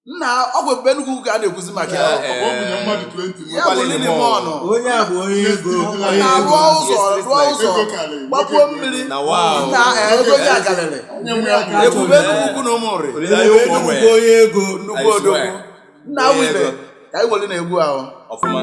nna ọgwụ ekpe Enugu ka a na-ekwuzi maka ya Eh, ọ bụ na mmadụ 20 ya bụ lili mọnụ onye a bụ onye ego onye na-arụ ego ụzọ rụọ ụzọ Ego karịrị, gbapuo ego mmiri na wow na eh, ego ya karịrị onye nwe ya bụ ebube Enugu ukwu na ụmụnri olileanya ụmụ Enugu nwee bụ onye ego nnukwu I odogwu swear. nna Onye wibe ego. ka anyị were na-egwu ahụ ọfụma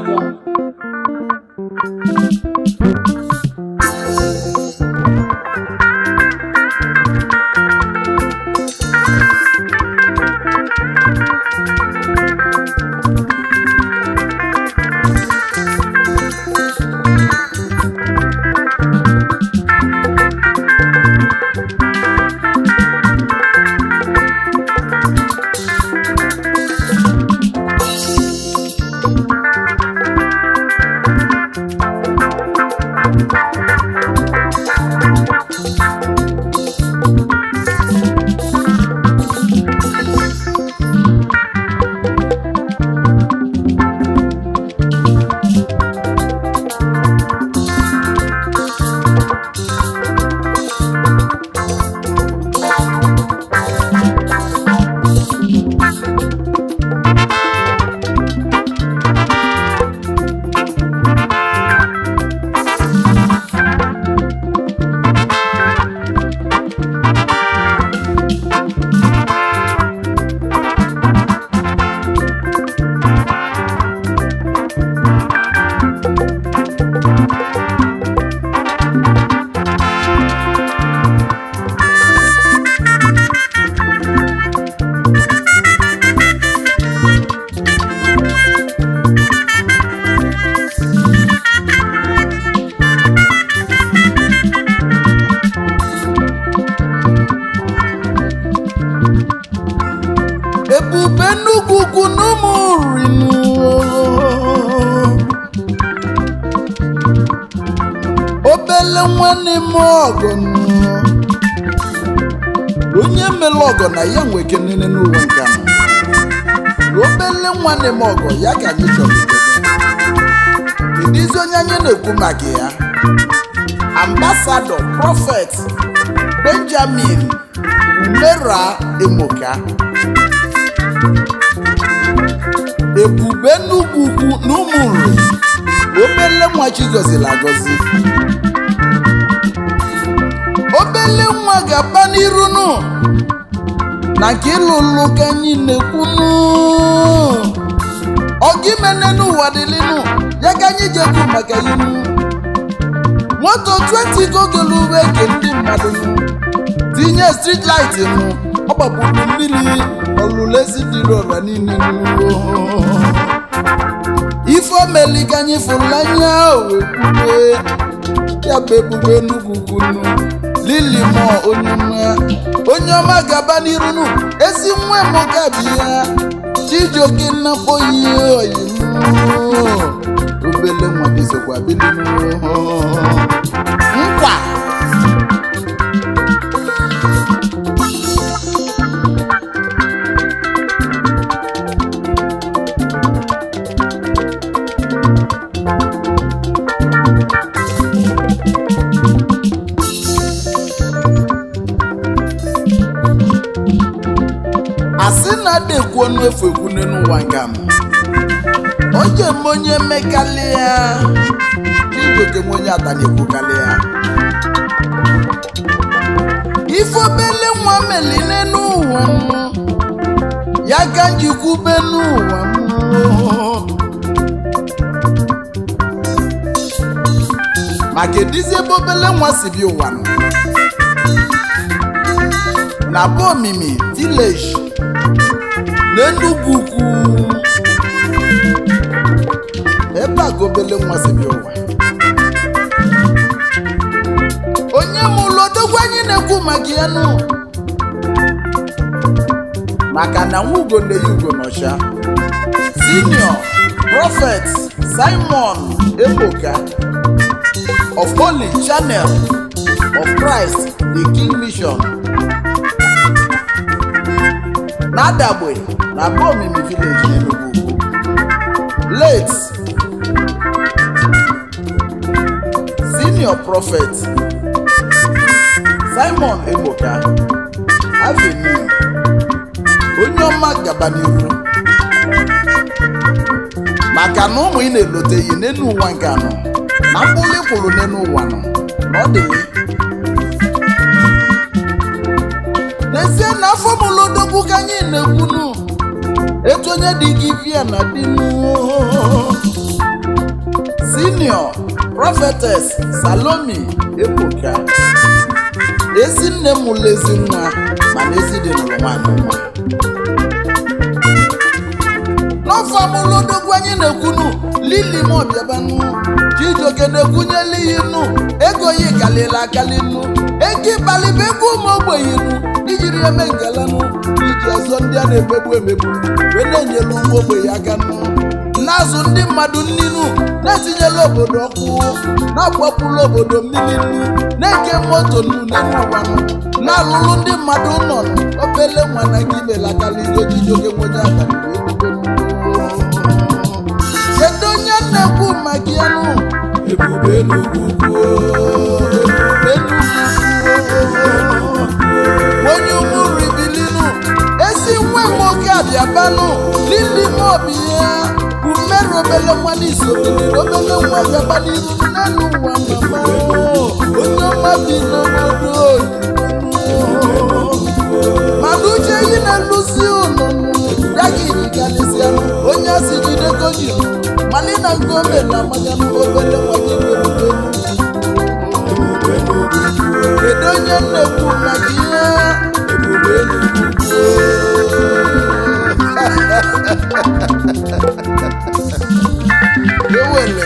ebube Enugu ukwu na ụmụrinu obele nwanne m ọgọnụ onye mere ọgọ na ya nwe kenene n'ụwa nke a obele nwanne m ọgọ ya ka anyị chọrọ ikele ịdịzi onye anyị na-ekwu maka ya ambasadọ prọfet benjamin umera emoka ebube Enugu ukwu na ụmụnri obele nwa chi gọziri agọzi obele nwa ga-aba n'iru nụ na nke ịlụ ụlụ ka anyị na-ekwunu ọgimene n'ụwa dịlịnụ ya ka anyị jekwu maka inu moto 20 gogelu uwe ke ndị mmadụ nụ tinye street light nụ ọ gbapụrụ mmiri ọlụlezi dịrị ọra niile nụ ife omeli ka anyị fụrụ anya wee kwube ya bụ ebube Enugu kwunu lili mọ onye ọma onye ọma gaba n'iru nụ ezi nwa m gabi ya chijioke nnakpo ihe oyimu obele nwa gị sokwa bilinu nkwa asị na ada ekwu ọnụ efu ekwune n'ụwa nga m oje m onye mekalị ya ijoke m onye ata na-ekwukalị ya ife obele nwa meline n'ụwa m ya ka m jikwube n'ụwa m maka edizi ebe obele nwa si bi ụwa m na bụ omimi village n'Enugu ukwu ebe a ka obele nwa si bịa ụwa onye mụlụ odogwu anyị na-ekwu maka ya nụ maka na nwa ugo na-eyi ugo n'ọcha senior prophet simon ebuka of holy channel of christ the king mission n'adagbe na bomimi village n'Enugu Ukwu. late senior prophet simon ebuka avenue onye onye ọma gaba n'iru maka na ụmụ ị na-eloteghị n'elu ụwa nke anọ na mkpụrụ ịkwụrụ n'elu ụwa nọ na ọ dị n'ezie na afọ mụlodogwu ka anyị na-ekwunu etu onye dị gị via na dinu senior prophetess salomi ebuka ezi nne m mụrụ ezi nwa mana ezi dị nụrụ nwaanyị nwa n'ọfọ amụlodogwu anyị na-ekwunu lili m ọbịabanụ chijioke na-ekwunyela ihe nụ ego ya kalịla akali nụ ego ịbalịba ego ụmụ ogbenye nụ ijiri eme ngalanụ iji ọzọ ndị a na-emegbu emegbu wee na-enyelu ụmụ ogbenye aka nụ na-azụ ndị mmadụ nninu na-etinyela obodo ọkụ na-agbapụla obodo mmiri nnu na-eke moto nnu n'elu ụwa nụ na-alụlụ ndị mmadụ nọ obele nwa na gị belatala ihe ojijioke nwenye abalị wee bido kedu onye na-ekwu maka ya nụ ebube n'ugwu ebube n'ugwu onye ụmụrụ ibilinu esi nwa nwoke abịabanụ lili mobi ya umerụ obele nwa n'isobeliri obele nwa bịaba n'iru n'elu ụwa mama onye ọma bi n'obodo oyibo mana uche yi na-elusi ụlọ ya ga ijigalisianụ onye asị jide koji mali na nke o mere amaganụ obele nwa gị mere kedu onye na-ekwu maka ihe ebube ewele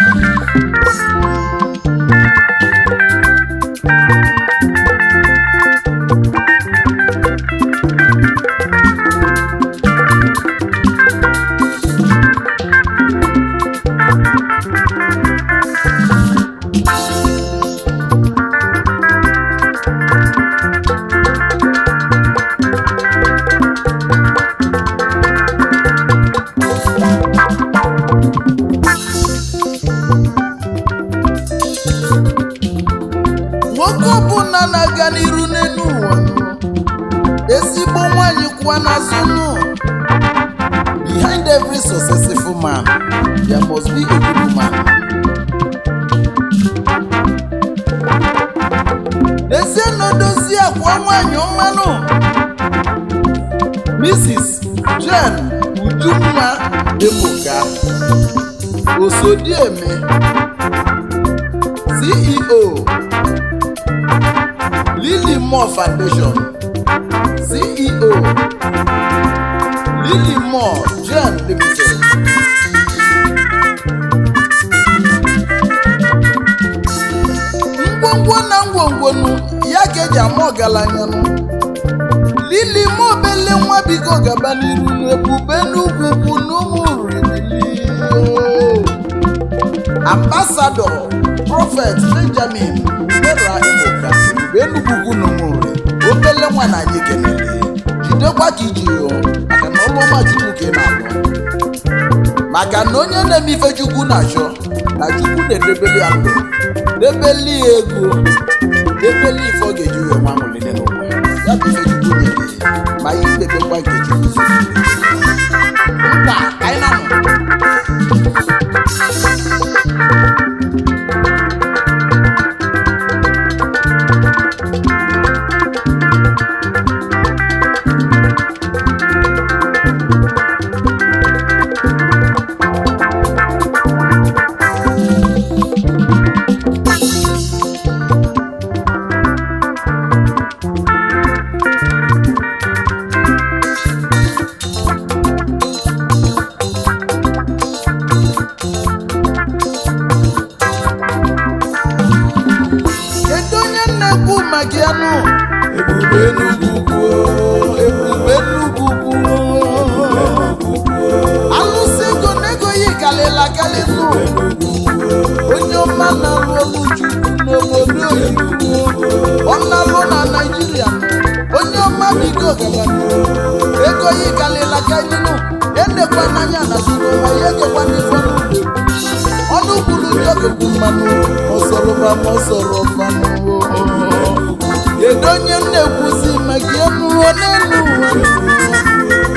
nwoke ọbụla na-aga n'iru n'elu ụwa ezigbo nwanyị kwa n'azụ nụ behind every successful man there must be a good woman n'ezie na odozi akwa nwanyị ọmanụ mrs jen ujunwa ebuka osodieme ceo Lily Moore Foundation CEO Lily Moore Gen Limited ngwongwo na ngwongwonu ya ka eji ama ọgaranya nụ Lily Moore obele nwa biko gaba n'iru n'ebube n'ugwu ugwu n'ụmụ rimili Ambassador Prophet Benjamin Mera Ebuka enugwugwu n'ụmụnri obele nwa na anyị kenele jidekwa ka iji yo maka na ọrụ ọma chukwu ka ị na-alụ maka na onye na-eme ife chukwu na-achọ na chukwu na-edebeli ya ndụ debeli ya ego debeli ife ọ ga-eji wee nwa nwụlile n'ụwa ya bụ ife chukwu nyere ya ma ya idebekwa nke chukwu ziri mkpa ka anyị na-anọ kedu onye na-ekwu maka ya nụ ebube n'ugwu ebube n'ugwu alụsị ego na ego ya kalịla kalị nụ onye ọma na-alụ ọlụ chukwu n'obodo oyibo ọ na-alụ na naijiria onye ọma biko gaba ego ya kalịla kalị nụ enekwa n'anya na sinụwa ya egekwa n'ife n'ugbo ọnụ kwuru ndị ọgụgụ mmanụ ọsọrọba ma ọsọrọ mmanụ kedu onye m na-ekwuzi maka enuo n'elu ụwa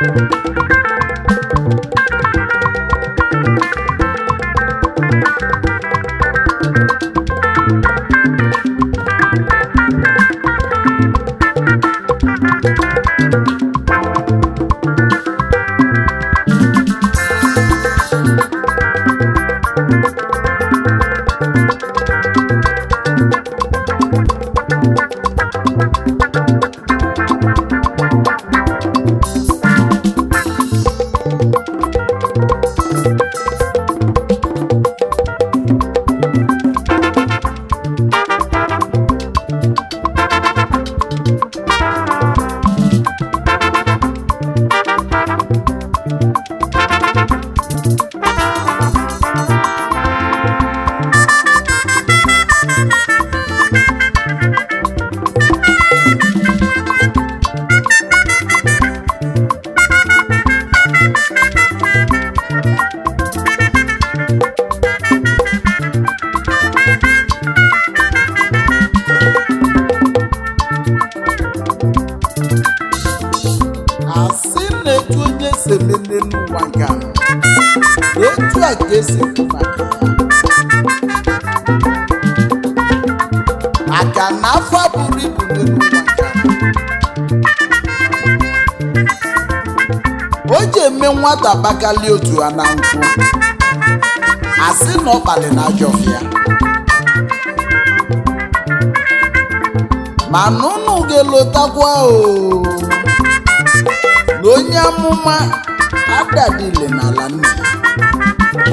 asị na etu onye si emene n'ụwa nke a etu a ka esi ekwu maka ya maka na afọ buru ibu n'ụwa nke a o ji eme nwata bakali otu a na nkwụ asị na ọ kpali na ajọ ya mana unu ga-elotakwa o na onye amụma adadile n'ala nna ya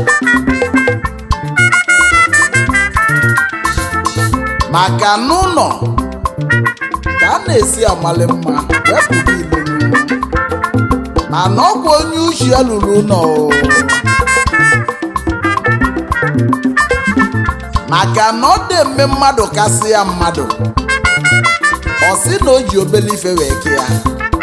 maka n'ụlọ ka a na-esi amali mma wepụta ilu mana ọ bụ onye uche ya lụrụ ụlọ o. maka na ọ dị eme mmadụ kasị ya mmadụ ọ sị na o ji obele ife wee kee ya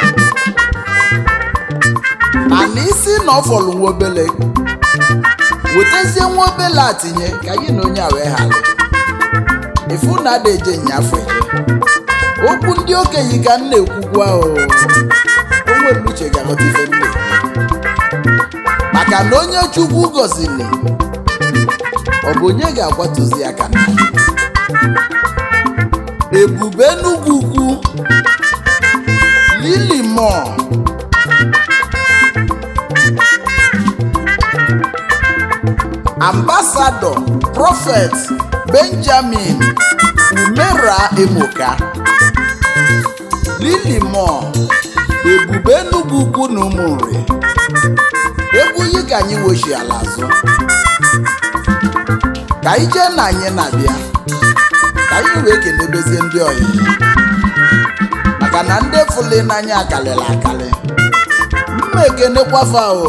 mana isi na ọ fọrọ nwa obele wetazie nwa obele a tinye ka gị na onye a wee ghara ifu na ada eje nyafe okwu ndị okenye ka m na-ekwukwa o onwere uche ga-aghọta ife m na-ekwu maka na onye chukwu gọziri ọ bụ onye ga-akwatuzi aka na ebube enugwu ukwu lili mọọ ambasadọ prọfet benjamin umera emoka lili mọọ ebube enugwu ukwu na ụmụnri egwu yi ka anyị wochi ala azụ ka anyị jee na anyị na-abịa ka anyị wee kelebezie ndị ọyị maka na ndị fụli n'anya akalịla akalị mma ekenekwafa o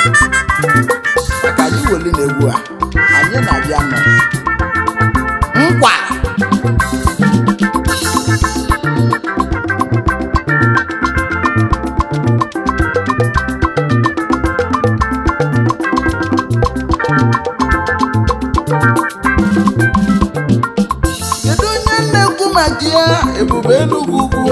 maka anyị weli na egwu a anyị na-abịa nọ nkwa kedu onye na-ekwu maka ya ebube enugwu ugwu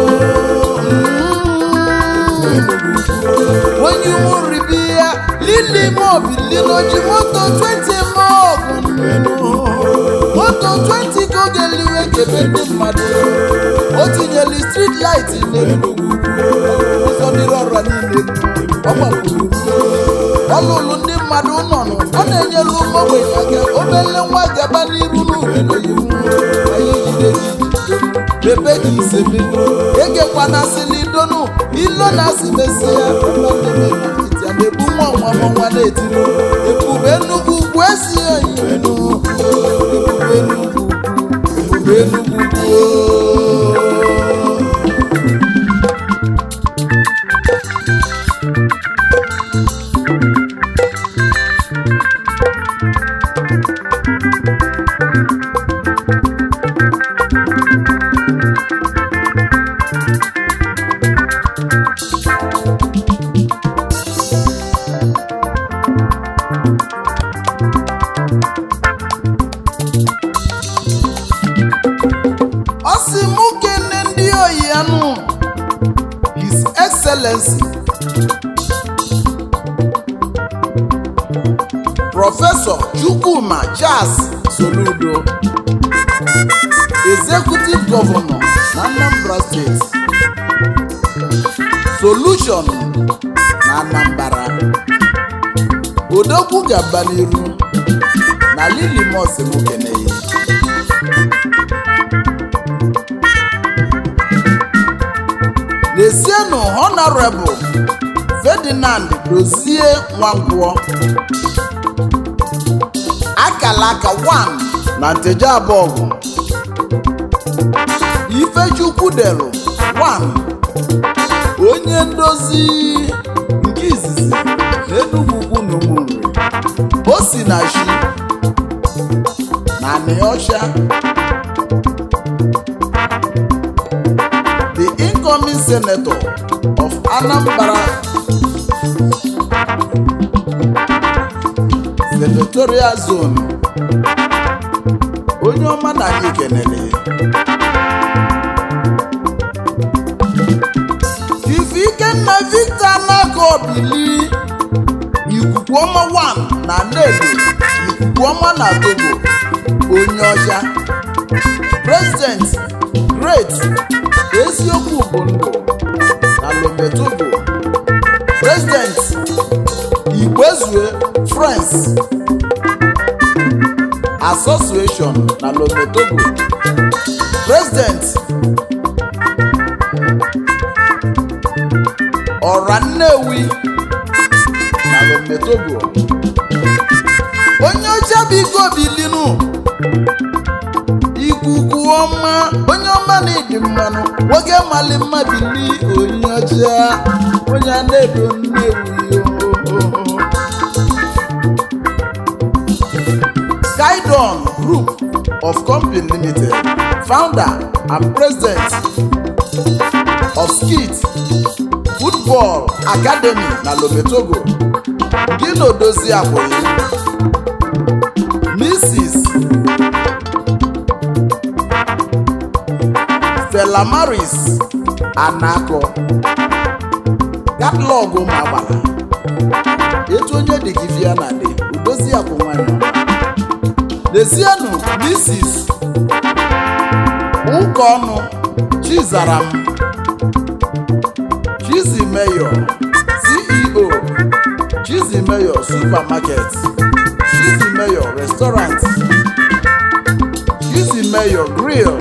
onye umuribi ya lili mobilinoji moto 20 mọgụ moto 20 ka oge liwe kebe ndị mmadụ o tinyere street light n'enugwu ụzọ mmiri ọra niile ọ gbapụrụ ọ lụrụ ndị mmadụ nọnụ ọ na-enyelu ụmụ ogbenye aka obele nwa gaba n'iru n'ubido iwu anyị jide gị bebe gị isebe egekwana sili donu ilo na asị mesie ya a na-ebu nwa nwa nwa na-etiri ebube nnukwu ugwu esi oyi ebube nnukwu ebube nnukwu ugwu prọfesọ chukwuma jazz soludo executive gọvanọ na anambra steeti solution na anambra odogwu gaba n'iru na lilimos mokeneyi na-esienụ honorable ferdinand dozie nwangwọ akala aka 1 na nteje abọgụ ifechukwu delu 1 onye ndozi nke izizi na enugwu na ụmụnri o si na shi na neosha the incoming senator of anambra senatorial zone onye ọma na anyị kenere ife ikenna victor nako bili ikuku ọma 1 na nnedo ikuku ọma na togo onye ọcha president great eziokwu bụ ndụ na lometogo president igbezue france association na lometogo president ọra nnewi na lometogo onye ọcha biko bilinu ikuku ọma onye ọma na ịdị mmanụ nwoke mali mma bili onye ọcha onye a na-edo nnewi ohoho Skydon Group of Company Limited, founder and president of Skit Football Academy na Lometogo, Gino Dozie Aboyi, Mrs. Stella Maris Anako, catalog ụmụ agbala, etu onye dị gị via na dị, udozi ya bụ nwanyị ọma. Lezienụ Mrs. Ụkọnụ Chizaram Chizimeyo CEO Chizimeyo Supermarket Chizimeyo Restaurant Chizimeyo Grill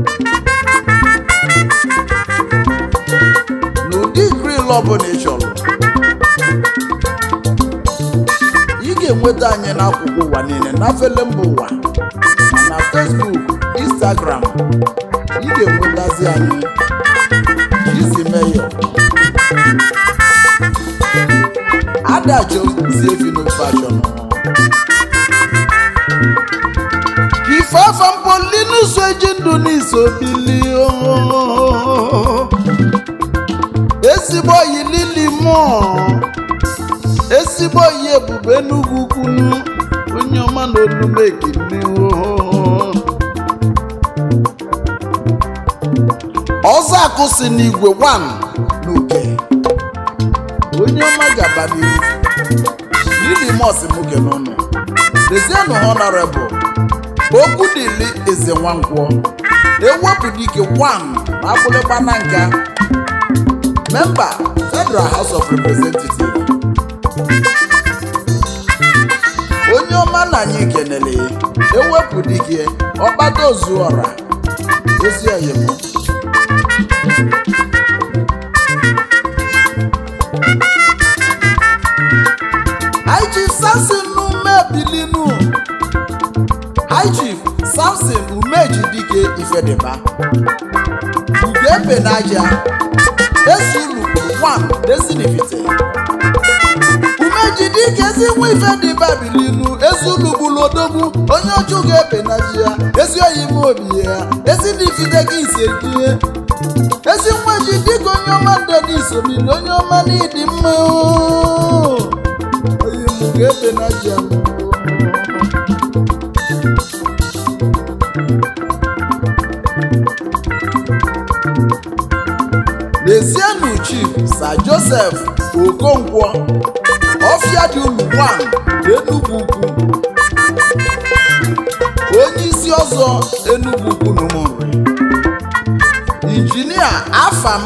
n'ụdị grill ọbụla ị chọrọ ị ga-enweta anyị n'akwụkwọ ụwa niile n'afele mba ụwa ma na Facebook Instagram ị ga-enwetazi anyị Chizimeyo adachozie fino fashion ife afa mpolinuso eji ndụ n'iso bili ezigbo yi lili mụọ ezigbo yi ebube enugwu kwunu onye ọma na onume ekene ọzọ akụ si n'igwe 1 n'uke onye ọma gaba n'ihu lili mos nwoke n'ụlọ lezienụ honorable okwu dịli eze nwankwọ ewepụta ike 1 na akwụlịgba na nka memba federal house of representatives onye ọma na anyị kenele ewepụ dike ọkpata ozuọra ezi oyimo High Chief Samson umebilinu High Chief Samson umeji dike ifedeba ugebe n'aja esulukpuru 1 desinifite umeji dike ezi nwa ife dị babilinu ezulugbulu odogwu onye ọchụ ga-ebe na ji ya ezi oyi m obi ya ezi n'ifite gị ise die ezi nwa ji dịka onye ọma ndede isomili onye ọma n'ịdị mma ooo. oyi m ga-ebe na ji ya Lezienụ Chief Sir Joseph Okonkwo ọfịa dị ulu 1 Enugu Ukwu ọzọ Enugu kwunumuri injinia afam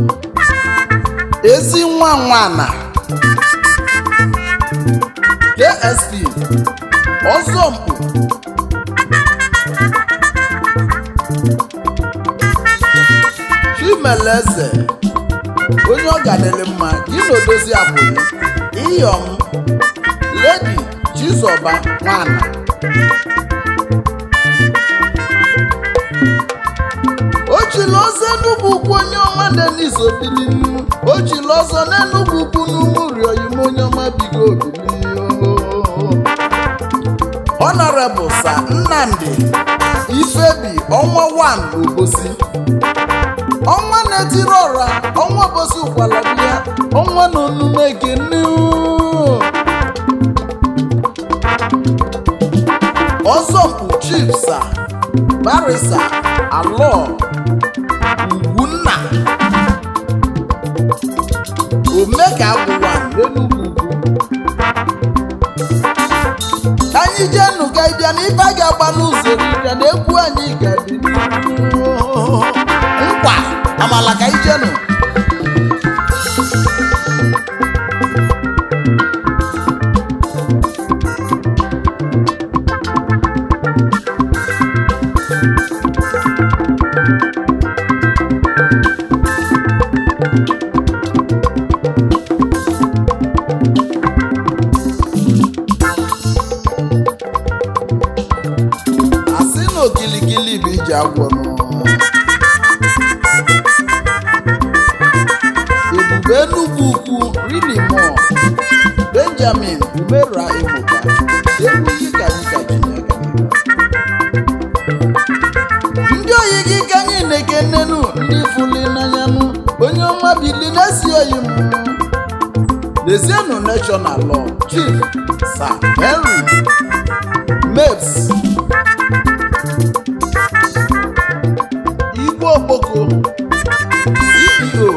ezi nwa nwana ksp ọzọmkpu chimeleze onye ọ gadịrị mma gị na odozi abụghị iyom ledi chizọba nwana o jiri ọzọ enugwu ukwu onye ọma denis obilinu o jiri ọzọ n'enugwu ukwu n'ụmụri oyim onye ọma bigo obilinu honorable sa nnamdi ifebi ọnwa 1 obosi ọnwa na-etiri ọra ọnwa bosi ụkwala bịa ọnwa na onume ekene ọzọmkpu chief sa barisa alọ ugwunna omeka agwụwa n'enugwu ugwu anyị jee nụ ka ịbịa na ife a ga-agba n'ụzọ ịbịa na egwu anyị ga-adị n'ihu nkwa amala ka ije nụ asị na okilikili bụ iji agwọ nụ ebube enugwu ukwu rilimo benjamin umera ebuka egwu yika yika jinyaga ndị oyi gị ka anyị na-ekenenu ndị fuli n'anyanụ onye ọma bili na-esi oyi m lezienụ national law chief sir henry mabes igwe okpoko ceo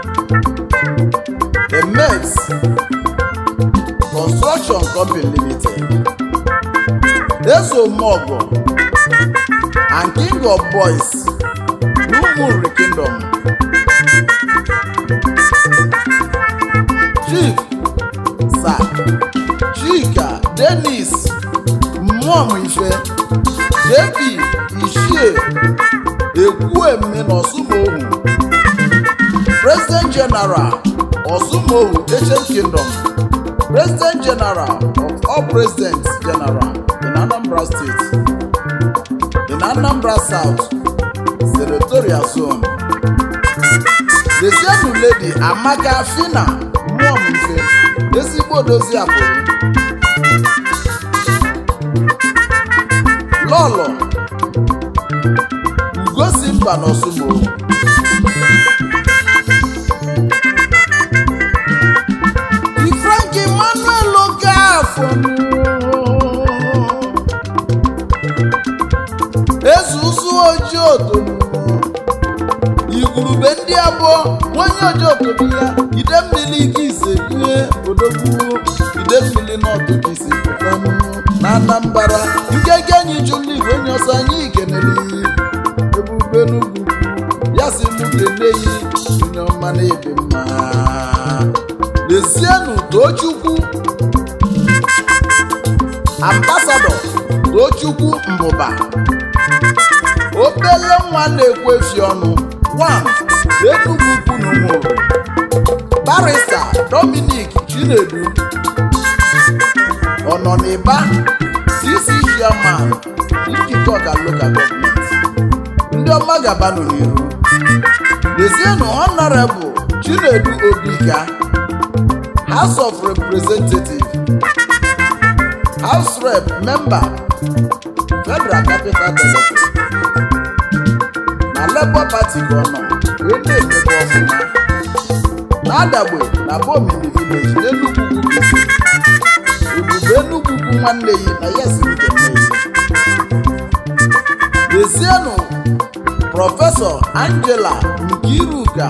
emex construction company limited ezomogo and king of boys n'ụmụnri kingdom chief sir chika denis mmụọmife jp ishie ekwueme na ọsụmohu president general ọsụmohu ancient kingdom president general of all presidents general in anambra state in anambra south senatorial zone desienu lady amaka fina mmụọmife ezigbo dozi abụrụ lọlọ ugosi mba n'ọsụmohu ifrank emmanuel okafọ eze ụzụ ojii otomu igurube ndị abụọ nwanyị ojii otobi ya ide mmiri ike ise due odogwu ide mmiri n'ọdụ gị isi pụtanụ na anambara nkeke anyị jụrụ igwe onye ọsọ anyị kenere ebube n'ugwu ya si mụ keneyi onye ọma na-ebe mma lezienụ tochukwu ambasadọ tochukwu mbụba obele nwa na-ekwefi ọnụ wan enugwu ukwu na ụmụrụ barista dominic chinedu ọnọniba cc chairman njikọ ọga local government ndị ọma gabanụ n'iru lezienụ honorable chinedu obika house of representative house rep member federal capital territory na labour party ka ọ nọ wee na-emebe ọfụma na-adagbe na bomini village n'enugwu ugwu ebube enugwu ugwu nwanne yi na ya siri keneyi lezienụ prọfesọ angela nkiruka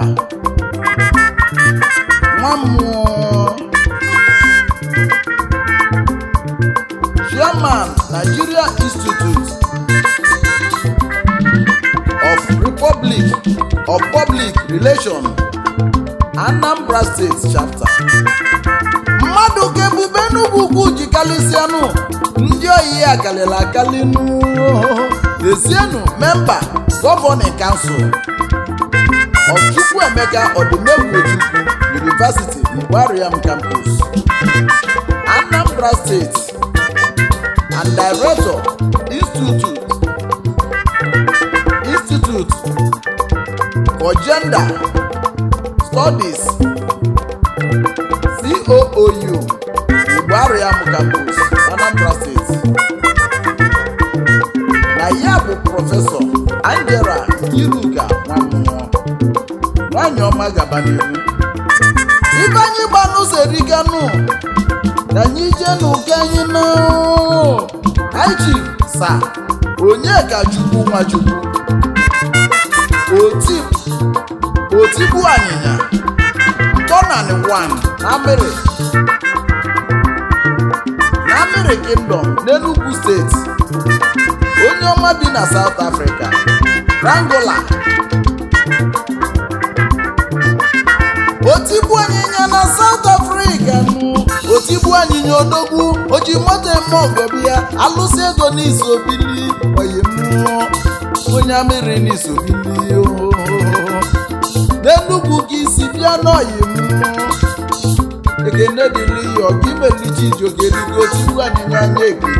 nwa mmụọ chairman nigeria institute relation anambra steeti chapter mmadụ ka ebube n'ugwu ugwu ji kalịsịanụ ndị oyi ya kalịla akalịnụ ezienụ memba gọvanịn kansụl ọchukwu emeka ọdịmegwu ojukwu university igbariam campus anambra state and director institute institute for gender studies coou igbariam campus anambra state na ya bụ prọfesọ angela iruka nwammụọ nwanyị ọma gaba n'ihu ibe anyị gba n'ụzọ eriganụ ka anyị jee n'ụka anyị na haiji sa onye ka chukwu nwachukwu oti otigbu anyịnya ntọnanị wan na amịrị na amịrị kingdom n'enugwu steeti onye ọma bi na south africa rangola otigbu anyịnya na south africa nụ otigbu anyịnya odogwu oji moto eme ọgọbi ya alụsị ego n'isobili oyi mmụọ onye amịrị n'isobili ohoho n'enugwu ka isi bịa n'oyi mmụọ ekene dịrị ya ọga imelichi ijogeligo otigbu anyịnya anya ekene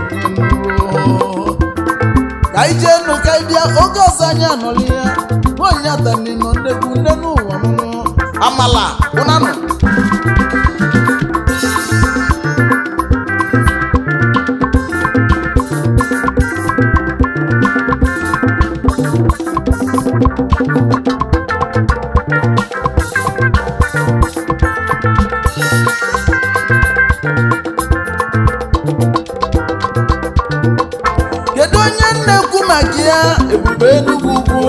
ka anyị jee nụ ka anyị bịa oge ọzọ anyị anọrọ ya nwaanyị atanino nnegwu nne n'ụwa mụrụ amala ụnanụ kedu onye na-ekwu maka ya ebube enugwu ugwu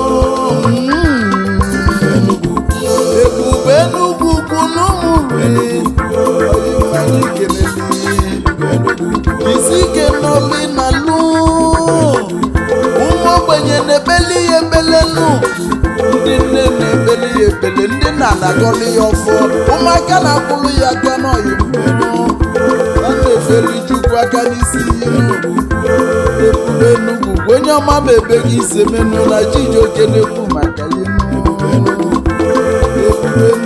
ebube enugwu ugwu n'ụmụri anyị kelele isi ike n'oli na lu ụmụ ogbenye na-ebeli ya ebelelu ndị nne na-ebeli ya ebele ndị nna na-agọli ya ọfọ ụmụaka na-akwụrụ ya aka n'ọyị mmanụ a na-efeli chukwu aka n'isi ebube enugwu bụ onye ọma ma ebe gị ise menụ na chijioke na-ekwu maka ya ebube enugwu